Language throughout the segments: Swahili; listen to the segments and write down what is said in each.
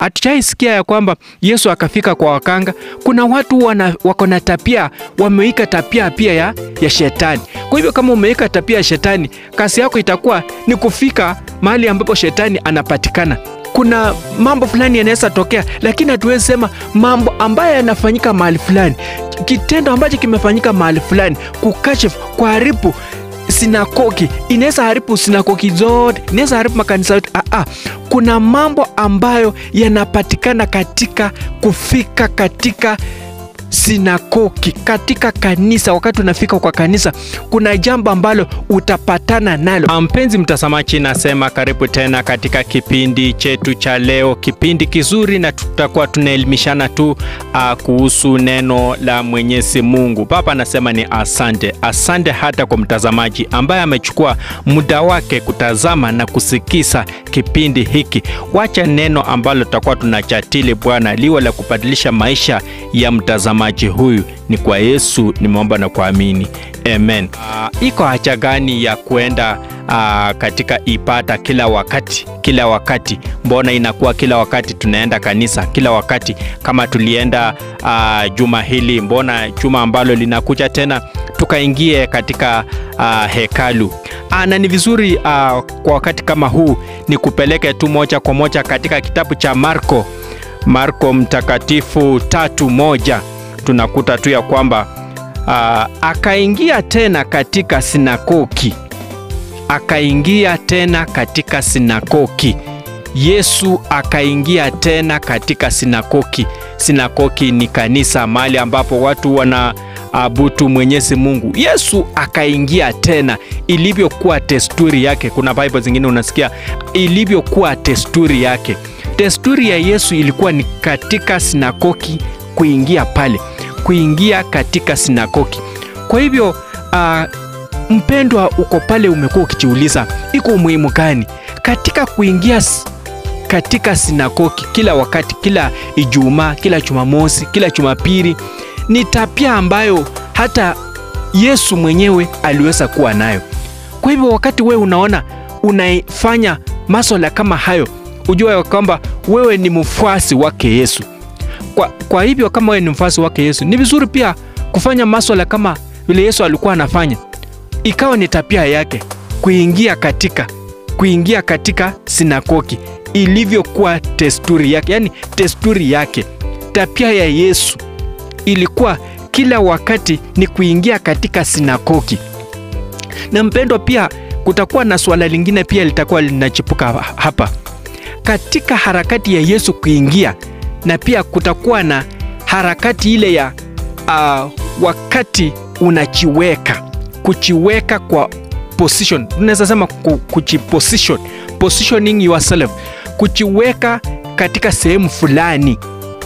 hatujaisikia ya kwamba Yesu akafika kwa wakanga. Kuna watu wana, wako na tapia, wameika tapia pia ya, ya shetani. Kwa hivyo kama umeika tapia ya shetani, kazi yako itakuwa ni kufika mahali ambapo shetani anapatikana. Kuna mambo fulani yanaweza tokea, lakini hatuwezi sema mambo ambayo yanafanyika mahali fulani, kitendo ambacho kimefanyika mahali fulani, kukashifu, kuharibu sinagogi inaweza haribu sinagogi zote, inaweza haribu makanisa yote. Ah, ah. Kuna mambo ambayo yanapatikana katika kufika katika sinagogi, katika kanisa. Wakati unafika kwa kanisa, kuna jambo ambalo utapatana nalo. Mpenzi mtazamaji, nasema karibu tena katika kipindi chetu cha leo, kipindi kizuri, na tutakuwa tunaelimishana tu uh, kuhusu neno la Mwenyezi Mungu. Baba anasema ni asante, asante hata kwa mtazamaji ambaye amechukua muda wake kutazama na kusikiza kipindi hiki. Wacha neno ambalo tutakuwa tunajadili Bwana liwe la kubadilisha maisha ya mtazamaji huyu. Ni kwa Yesu nimeomba na kuamini, amen. Uh, iko haja gani ya kuenda uh, katika ibada kila wakati kila wakati? Mbona inakuwa kila wakati tunaenda kanisa kila wakati? Kama tulienda uh, juma hili, mbona juma ambalo linakuja tena tukaingie katika uh, hekalu uh, na ni vizuri uh, kwa wakati kama huu ni kupeleke tu moja kwa moja katika kitabu cha Marko Marko mtakatifu tatu moja tunakuta tu ya kwamba uh, akaingia tena katika sinagogi, akaingia tena katika sinagogi. Yesu akaingia tena katika sinagogi. Sinagogi ni kanisa, mahali ambapo watu wana abutu Mwenyezi Mungu. Yesu akaingia tena, ilivyokuwa desturi yake. Kuna Bible zingine unasikia ilivyokuwa desturi yake. Desturi ya Yesu ilikuwa ni katika sinagogi kuingia pale, kuingia katika sinagogi. Kwa hivyo uh, mpendwa, uko pale, umekuwa ukijiuliza iko umuhimu gani katika kuingia katika sinagogi kila wakati, kila Ijumaa, kila Jumamosi, kila Jumapili? Ni tabia ambayo hata Yesu mwenyewe aliweza kuwa nayo. Kwa hivyo wakati wewe unaona unaifanya masuala kama hayo, ujue kwamba wewe ni mfuasi wake Yesu. Kwa, kwa hivyo kama wewe ni mfuasi wake Yesu, ni vizuri pia kufanya maswala kama vile Yesu alikuwa anafanya, ikawa ni tabia yake kuingia katika kuingia katika sinagogi ilivyokuwa desturi yake, yani desturi yake. Tabia ya Yesu ilikuwa kila wakati ni kuingia katika sinagogi. Na mpendwa, pia kutakuwa na swala lingine pia litakuwa linachipuka hapa katika harakati ya Yesu kuingia na pia kutakuwa na harakati ile ya uh, wakati unachiweka kuchiweka kwa position, tunaweza sema kuchiposition, positioning yourself, kuchiweka katika sehemu fulani.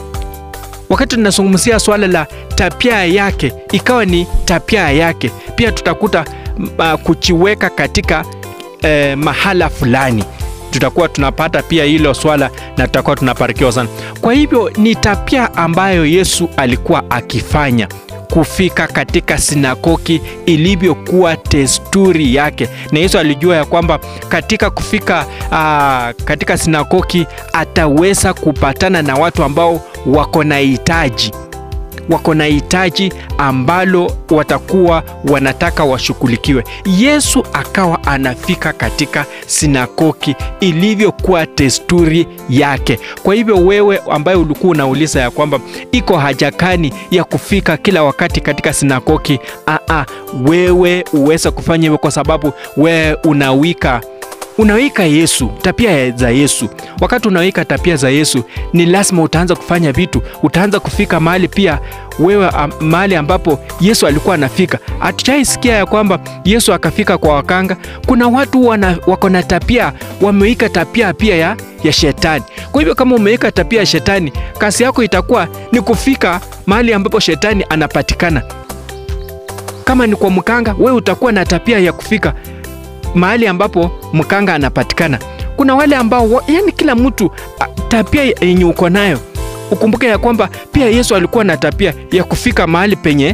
Wakati tunazungumzia swala la tabia yake, ikawa ni tabia yake, pia tutakuta uh, kuchiweka katika uh, mahala fulani tutakuwa tunapata pia hilo swala na tutakuwa tunabarikiwa sana. Kwa hivyo ni tabia ambayo Yesu alikuwa akifanya kufika katika sinagogi ilivyokuwa desturi yake, na Yesu alijua ya kwamba katika kufika uh, katika sinagogi ataweza kupatana na watu ambao wako na hitaji wako na hitaji ambalo watakuwa wanataka washughulikiwe. Yesu akawa anafika katika sinagogi ilivyokuwa desturi yake. Kwa hivyo wewe ambaye ulikuwa unauliza ya kwamba iko haja gani ya kufika kila wakati katika sinagogi, aa, wewe uweze kufanya hivyo kwa sababu wewe unawika unawika Yesu, tabia za Yesu. Wakati unawika tabia za Yesu, ni lazima utaanza kufanya vitu, utaanza kufika mahali pia wewe, mahali ambapo Yesu alikuwa anafika. Hatujaisikia ya kwamba Yesu akafika kwa wakanga. Kuna watu wana, wako na tabia, wameika tabia pia ya, ya shetani. Kwa hivyo kama umeika tabia ya shetani, kazi yako itakuwa ni kufika mahali ambapo shetani anapatikana. Kama ni kwa mkanga, wewe utakuwa na tabia ya kufika mahali ambapo mkanga anapatikana. Kuna wale ambao yani, kila mtu tabia yenye uko nayo. Ukumbuke ya kwamba pia Yesu alikuwa na tabia ya kufika mahali penye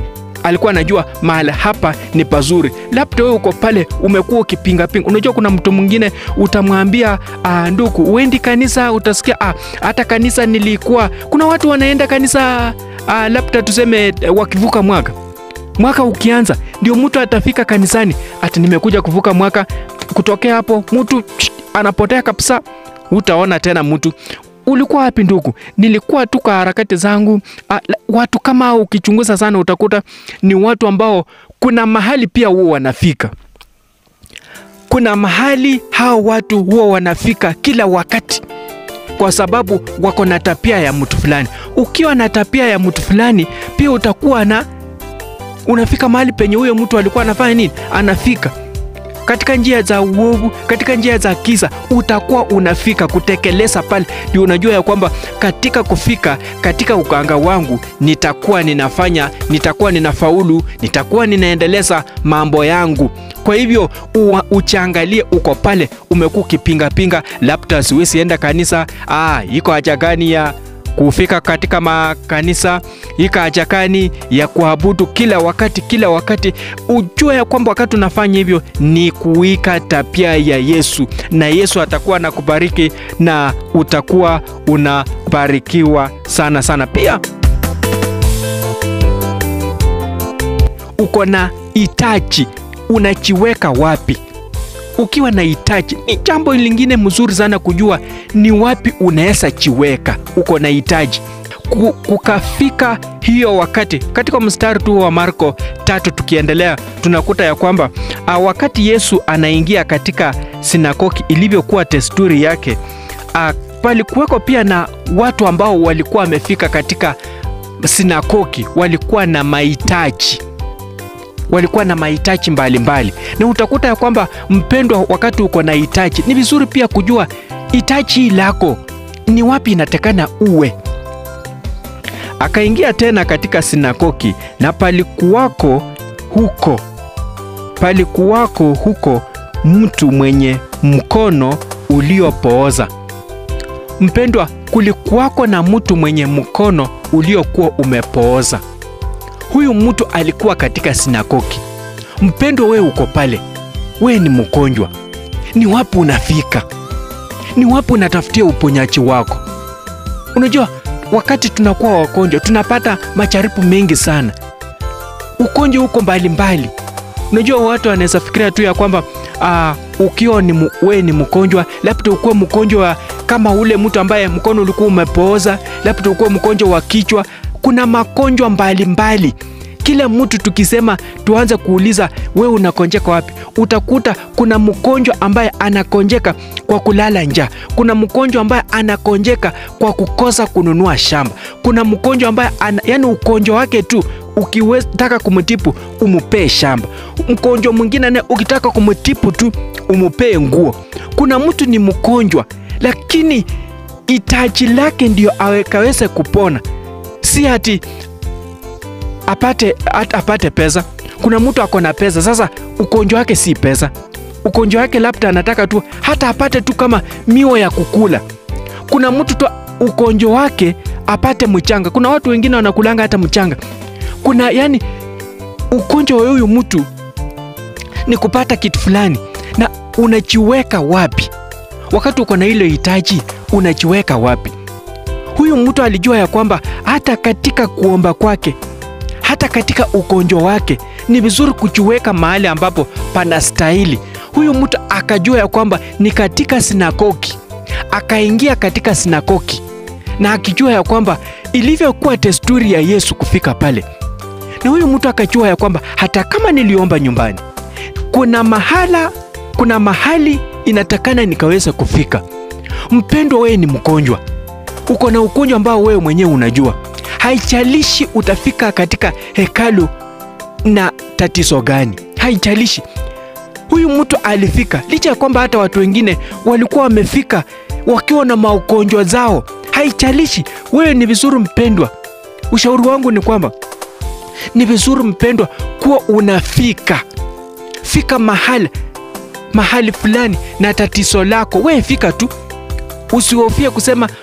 alikuwa anajua mahali hapa ni pazuri. Labda wewe uko pale umekuwa ukipingapinga. Unajua kuna mtu mwingine utamwambia ah, ndugu, uendi kanisa, utasikia ah, hata kanisa nilikuwa. Kuna watu wanaenda kanisa ah, labda tuseme eh, wakivuka mwaka mwaka ukianza ndio mtu atafika kanisani ati nimekuja kuvuka mwaka. Kutokea hapo mtu anapotea kabisa, utaona tena mtu ulikuwa wapi ndugu? Nilikuwa tu kwa harakati zangu. A, watu kama hao ukichunguza sana utakuta ni watu ambao kuna mahali pia huwa wanafika, kuna mahali hao watu huwa wanafika kila wakati, kwa sababu wako na tabia ya mtu fulani. Ukiwa na tabia ya mtu fulani, pia utakuwa na unafika mahali penye huyo mtu alikuwa anafanya nini, anafika katika njia za uovu, katika njia za kisa, utakuwa unafika kutekeleza pale. Ndio unajua ya kwamba katika kufika katika uganga wangu nitakuwa ninafanya, nitakuwa ninafaulu, nitakuwa ninaendeleza mambo yangu. Kwa hivyo uwa, uchangalie uko pale, umekuwa ukipingapinga, labda siwezi enda kanisa. Ah, iko haja gani ya kufika katika makanisa ika haja gani ya kuabudu kila wakati kila wakati? Ujue ya kwamba wakati unafanya hivyo ni kuika tabia ya Yesu, na Yesu atakuwa anakubariki na utakuwa unabarikiwa sana sana. Pia uko na hitaji, unajiweka wapi? Ukiwa na hitaji ni jambo lingine mzuri sana kujua ni wapi unaweza jiweka. Uko na hitaji kukafika hiyo wakati. Katika mstari tu wa Marko tatu tukiendelea, tunakuta ya kwamba a, wakati Yesu anaingia katika sinagogi ilivyokuwa desturi yake, palikuweko pia na watu ambao walikuwa wamefika katika sinagogi, walikuwa na mahitaji walikuwa na mahitaji mbalimbali, na utakuta ya kwamba mpendwa, wakati uko na hitaji, ni vizuri pia kujua hitaji lako ni wapi inatakana uwe. Akaingia tena katika sinagogi, na palikuwako huko palikuwako huko mtu mwenye mkono uliopooza. Mpendwa, kulikuwako na mtu mwenye mkono uliokuwa umepooza. Huyu mtu alikuwa katika sinagogi. Mpendwa, wewe uko pale, wewe ni mgonjwa, ni wapi unafika? Ni wapi unatafutia uponyaji wako? Unajua, wakati tunakuwa wagonjwa tunapata majaribu mengi sana, ugonjwa huko mbalimbali. Unajua, watu wanaweza fikiria tu ya kwamba uh, ukiwa ni wewe ni mgonjwa, labda ukuwe mgonjwa kama ule mtu ambaye mkono ulikuwa umepooza, labda ukuwe mgonjwa wa kichwa kuna magonjwa mbalimbali. Kila mtu tukisema tuanze kuuliza wewe unakonjeka wapi, utakuta kuna mgonjwa ambaye anakonjeka kwa kulala njaa, kuna mgonjwa ambaye anakonjeka kwa kukosa kununua shamba, kuna mgonjwa ambaye ana, yani ugonjwa wake tu ukitaka kumtibu umupee shamba, mgonjwa mwingine naye ukitaka kumtibu tu umupee nguo. Kuna mtu ni mgonjwa lakini hitaji lake ndio awekaweze kupona si ati apate, at, apate pesa. Kuna mtu ako na pesa, sasa ugonjwa wake si pesa, ugonjwa wake labda anataka tu hata apate tu kama miwa ya kukula. Kuna mtu tu ugonjwa wake apate mchanga. Kuna watu wengine wanakulanga hata mchanga. Kuna yani ugonjwa wa huyu mtu ni kupata kitu fulani, na unajiweka wapi wakati uko na ile hitaji? Unajiweka wapi? Huyu mtu alijua ya kwamba hata katika kuomba kwake, hata katika ugonjwa wake ni vizuri kujiweka mahali ambapo panastahili. Huyu mtu akajua ya kwamba ni katika sinagogi, akaingia katika sinagogi na akijua ya kwamba ilivyokuwa desturi ya Yesu kufika pale, na huyu mtu akajua ya kwamba hata kama niliomba nyumbani, kuna mahala, kuna mahali inatakana nikaweza kufika. Mpendwa, wewe ni mgonjwa uko na ugonjwa ambao wewe mwenyewe unajua, haijalishi utafika katika hekalu na tatizo gani, haijalishi. Huyu mtu alifika, licha ya kwamba hata watu wengine walikuwa wamefika wakiwa na maugonjwa zao, haijalishi. Wewe ni vizuri mpendwa, ushauri wangu ni kwamba ni vizuri mpendwa, kuwa unafika fika mahali mahali fulani na tatizo lako, wewe fika tu Usihofie kusema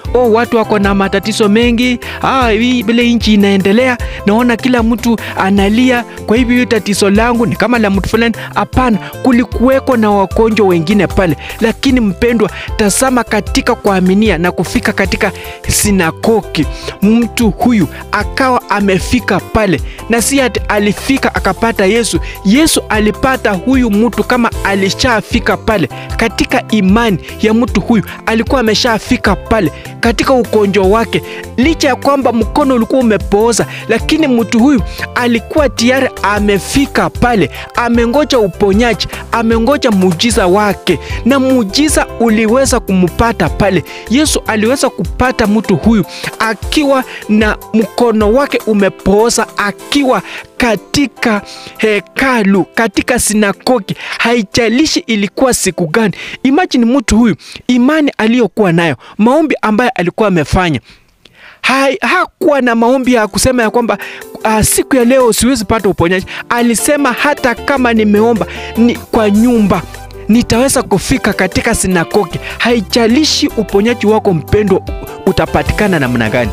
oh, watu wako na matatizo mengi, ah, hii vile nchi inaendelea, naona kila mtu analia, kwa hivyo hiyo tatizo langu ni kama la mtu fulani. Hapana, kulikuweko na wagonjwa wengine pale, lakini mpendwa, tazama katika kuaminia na kufika katika sinagogi, mtu huyu akawa amefika pale, na si ati alifika akapata Yesu. Yesu alipata huyu mtu kama alishafika pale katika imani ya mtu huyu, alikuwa ameshafika pale katika ugonjwa wake, licha ya kwamba mkono ulikuwa umepooza, lakini mtu huyu alikuwa tayari amefika pale, amengoja uponyaji, amengoja muujiza wake, na muujiza uliweza kumpata pale. Yesu aliweza kupata mtu huyu akiwa na mkono wake umepooza, akiwa katika hekalu, katika sinagogi, haijalishi ilikuwa siku gani. Imagine mtu huyu, imani aliyokuwa nayo, maombi ambayo alikuwa amefanya Ha, hakuwa na maombi ya kusema ya kwamba uh, siku ya leo siwezi pata uponyaji. Alisema hata kama nimeomba ni kwa nyumba nitaweza kufika katika sinagogi. Haijalishi uponyaji wako mpendwa utapatikana namna gani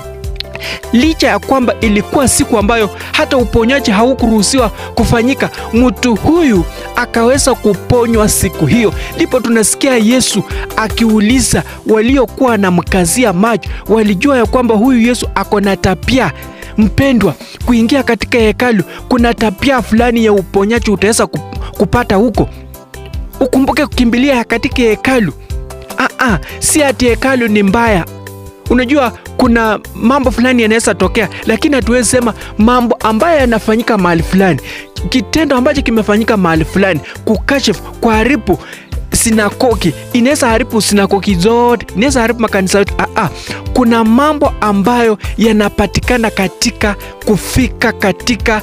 licha ya kwamba ilikuwa siku ambayo hata uponyaji haukuruhusiwa kufanyika, mtu huyu akaweza kuponywa siku hiyo. Ndipo tunasikia Yesu akiuliza waliokuwa na mkazia macho, walijua ya kwamba huyu Yesu ako na tabia mpendwa, kuingia katika hekalu, kuna tabia fulani ya uponyaji utaweza kupata huko. Ukumbuke kukimbilia katika hekalu. Aa, si ati hekalu ni mbaya. Unajua kuna mambo fulani yanaweza tokea, lakini hatuwezi sema mambo ambayo yanafanyika mahali fulani, kitendo ambacho kimefanyika mahali fulani, kukashifu, kuharibu sinagogi, inaweza haribu sinagogi zote, inaweza haribu makanisa yote. Aa, kuna mambo ambayo yanapatikana katika kufika katika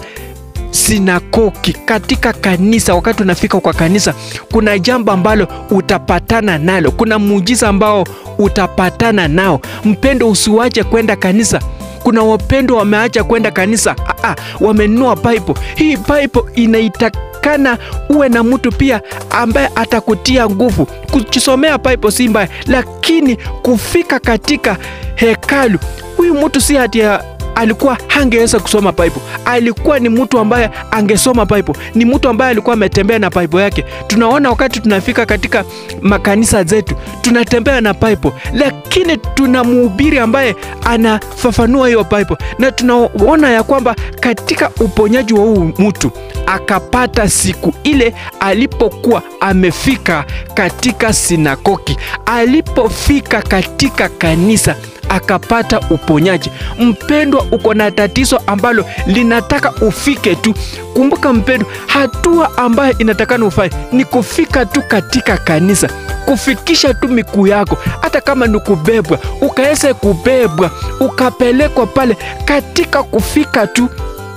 sinagogi katika kanisa. Wakati unafika kwa kanisa, kuna jambo ambalo utapatana nalo, kuna muujiza ambao utapatana nao. Mpendo, usiwache kwenda kanisa. Kuna wapendo wameacha kwenda kanisa, aa, wamenunua Bible. Hii Bible inaitakana uwe na mtu pia ambaye atakutia nguvu. Kujisomea Bible si mbaya, lakini kufika katika hekalu, huyu mtu si hati alikuwa hangeweza kusoma Bible. Alikuwa ni mtu ambaye angesoma Bible, ni mtu ambaye alikuwa ametembea na Bible yake. Tunaona wakati tunafika katika makanisa zetu tunatembea na Bible, lakini tuna mhubiri ambaye anafafanua hiyo Bible, na tunaona ya kwamba katika uponyaji wa huu mtu akapata siku ile alipokuwa amefika katika sinagogi, alipofika katika kanisa akapata uponyaji. Mpendwa, uko na tatizo ambalo linataka ufike tu. Kumbuka mpendwa, hatua ambayo inatakana ufanye ni kufika tu katika kanisa, kufikisha tu miguu yako, hata kama ni kubebwa, ukaweze kubebwa ukapelekwa pale. Katika kufika tu,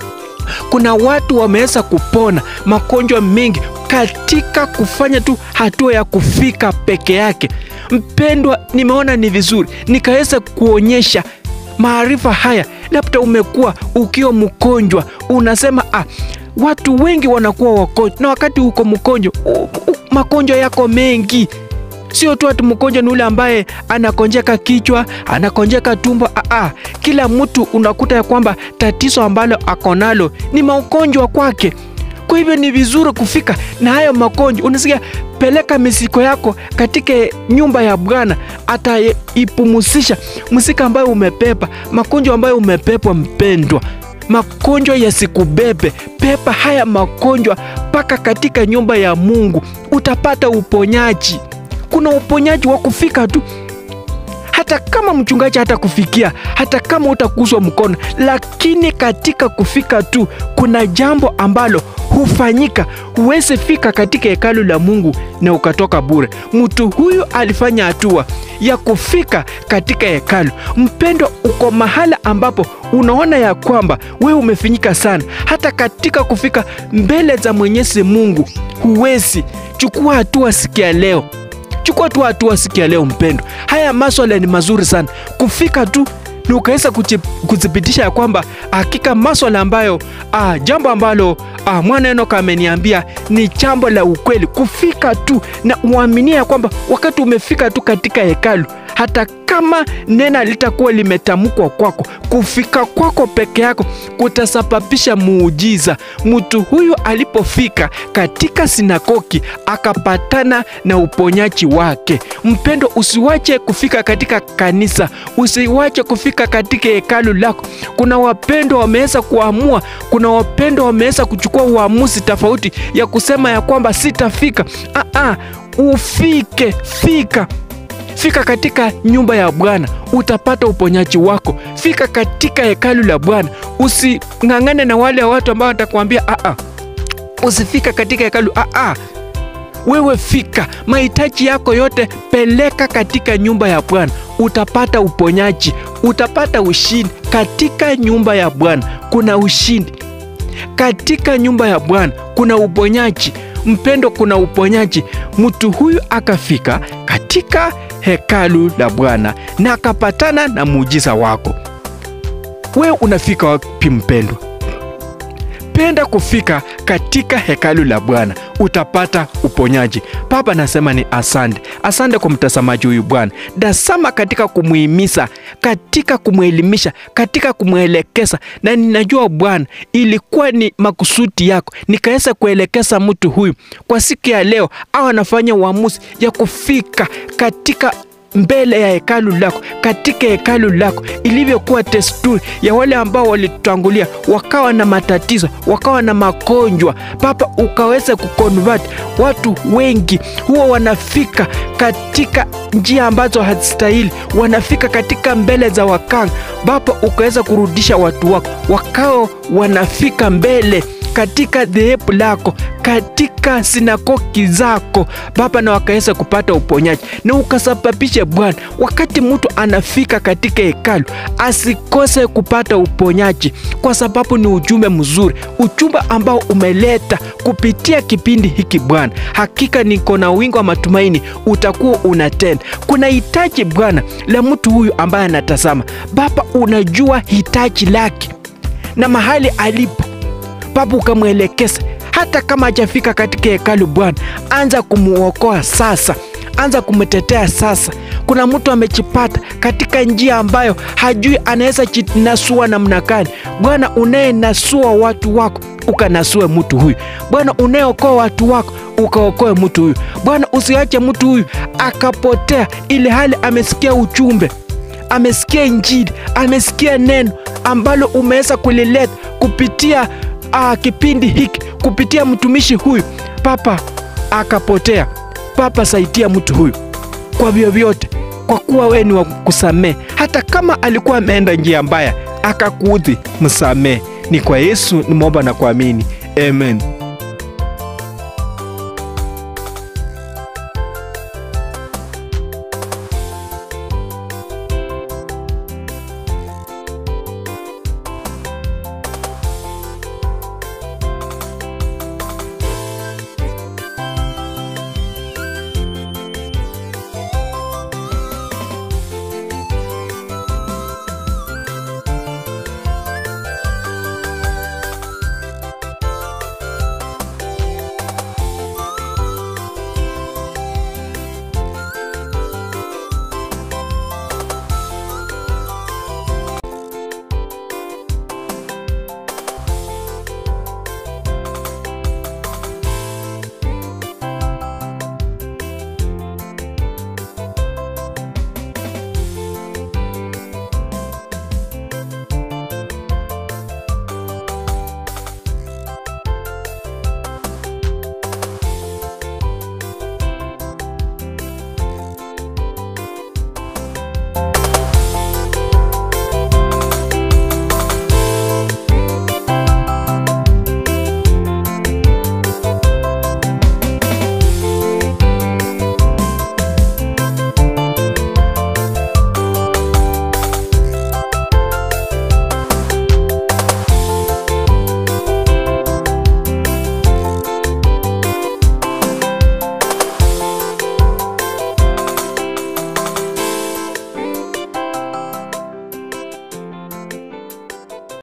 kuna watu wameweza kupona magonjwa mengi katika kufanya tu hatua ya kufika peke yake. Mpendwa, nimeona ni vizuri nikaweza kuonyesha maarifa haya. Labda umekuwa ukiwa mgonjwa, unasema ah, watu wengi wanakuwa wagonjwa, na wakati uko mgonjwa, magonjwa yako mengi Sio tu ati mgonjwa ni ule ambaye anakonjeka kichwa, anakonjeka tumbo. Aa, kila mtu unakuta ya kwamba tatizo ambalo ako nalo ni magonjwa kwake. Kwa hivyo ni vizuri kufika na hayo magonjwa. Unasikia, peleka misiko yako katika nyumba ya Bwana, ataipumusisha msika ambayo umepepa, magonjwa ambayo umepepwa. Mpendwa, magonjwa yasikubebe, pepa haya magonjwa mpaka katika nyumba ya Mungu, utapata uponyaji. Kuna uponyaji wa kufika tu hata kama mchungaji hata kufikia, hata kama utaguswa mkono, lakini katika kufika tu kuna jambo ambalo hufanyika. Huwezi fika katika hekalu la Mungu na ukatoka bure. Mtu huyu alifanya hatua ya kufika katika hekalu. Mpendo, uko mahala ambapo unaona ya kwamba wewe umefinyika sana, hata katika kufika mbele za Mwenyezi Mungu huwezi. Chukua hatua sikia leo chukua tu hatua sikia leo mpendo. Haya maswala ni mazuri sana kufika tu ni ukaweza kuthibitisha ya kwamba hakika maswala ambayo ah, jambo ambalo ah, mwana Enoka ameniambia ni jambo la ukweli. Kufika tu na uaminie ya kwamba wakati umefika tu katika hekalu, hata kama neno litakuwa limetamkwa kwako, kufika kwako peke yako kutasababisha muujiza. Mtu huyu alipofika katika sinagogi akapatana na uponyaji wake. Mpendo, usiwache kufika katika kanisa, usiwache kufika katika hekalu lako. Kuna wapendo wameweza kuamua, kuna wapendo wameweza kuchukua uamuzi tofauti ya kusema ya kwamba sitafika. Ah, ah, ufike, fika Fika katika nyumba ya Bwana utapata uponyaji wako. Fika katika hekalu la Bwana, using'ang'ane na wale watu ambao watakwambia a a, usifika katika hekalu a a. Wewe fika, mahitaji yako yote peleka katika nyumba ya Bwana, utapata uponyaji, utapata ushindi. Katika nyumba ya Bwana kuna ushindi, katika nyumba ya Bwana kuna uponyaji. Mpendo, kuna uponyaji. Mtu huyu akafika katika hekalu la Bwana na akapatana na muujiza wako. Wewe unafika wapi mpendwa? Penda kufika katika hekalu la Bwana utapata uponyaji. Baba, nasema ni asante, asante kwa mtazamaji huyu Bwana. Dasama katika kumuhimiza, katika kumwelimisha, katika kumwelekeza, na ninajua Bwana ilikuwa ni makusudi yako nikaweza kuelekeza mtu huyu kwa siku ya leo, au anafanya uamuzi ya kufika katika mbele ya hekalu lako, katika hekalu lako, ilivyokuwa desturi ya wale ambao walitutangulia, wakawa na matatizo, wakawa na magonjwa. Baba, ukaweza kuconvert watu wengi, huwa wanafika katika njia ambazo hazistahili, wanafika katika mbele za wakanga. Baba, ukaweza kurudisha watu wako, wakao wanafika mbele katika dhehebu lako katika sinagogi zako Baba, na wakaweza kupata uponyaji, na ukasababisha Bwana, wakati mtu anafika katika hekalu asikose kupata uponyaji, kwa sababu ni ujumbe mzuri, ujumbe ambao umeleta kupitia kipindi hiki Bwana. Hakika niko na wingi wa matumaini utakuwa unatenda. Kuna hitaji Bwana la mtu huyu ambaye anatazama Baba, unajua hitaji lake na mahali alipo Baba ukamwelekeza hata kama hajafika katika hekalu Bwana, anza kumuokoa sasa, anza kumtetea sasa. Kuna mtu amejipata katika njia ambayo hajui anaweza jinasua namna gani. Bwana, unayenasua watu wako ukanasue mtu huyu Bwana, unayeokoa watu wako ukaokoe mtu huyu Bwana, usiache mtu huyu akapotea, ili hali amesikia ujumbe, amesikia Injili, amesikia neno ambalo umeweza kulileta kupitia Ah, kipindi hiki kupitia mtumishi huyu Papa akapotea. Papa, saidia mtu huyu kwa vyovyote, kwa kuwa wewe ni wa kusamehe. Hata kama alikuwa ameenda njia mbaya akakuudhi, msamehe. Ni kwa Yesu nimeomba na kuamini, amen.